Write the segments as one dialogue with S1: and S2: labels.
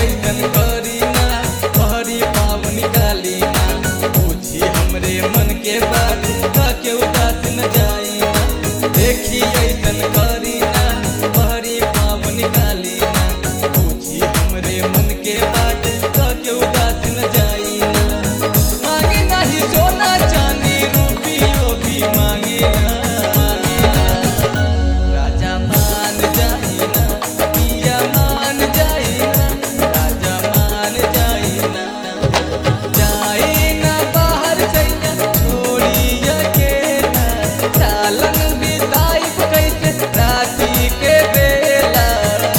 S1: ऐसन करी ना पहरी पावन काली ना पूछी हमरे मन के बात का के उदास न जाई ना देखी ऐसन करी ना पहरी पावन काली ना पूछी हमरे मन के बात का के उदास न जाई ना मांगे नाही सोना चांदी रुपियो भी मांगे ना राजा मान जाई ना पिया मान जाई ना राजा मान जाई ना जाई ना बाहर सैया छोड़ी अकेला सालन बिताई कैसे राती के बेला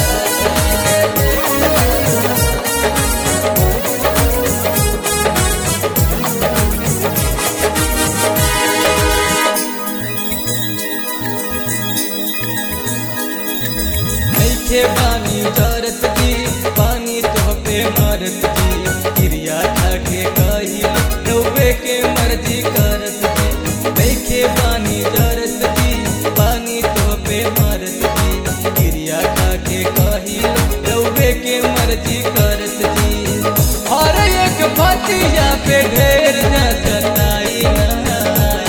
S1: नैखे पानी जरत जी पानी तो पे मरत जी क्रिया खाके कही रउवे के मर्जी करत जी नैखे पानी जरत जी पानी तो पे मरत जी क्रिया खाके कही रउवे के मर्जी करत जी हर एक फतिया पे ढेर न सताई ना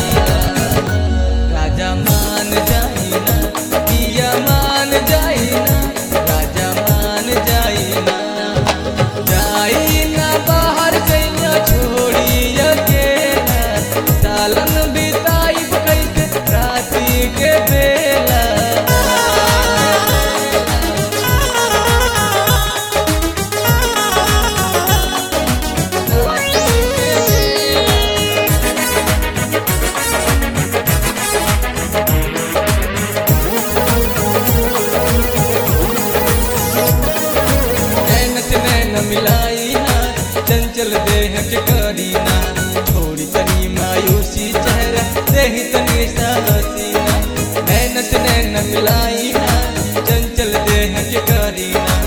S1: राजा मान जाई ना पिया मान जाई ना राजा मान जाई ना जाई ना बाहर गैया छोड़ी अकेला सालन बिताई कैसे राती के बेला नैन से नैन मिलाई ना चंचल देह के करी ना छोड़ी तनी मायूसी चेहरा देही तनी सा हसीना नैन से नैन मिलाई ना चंचल देह के करी ना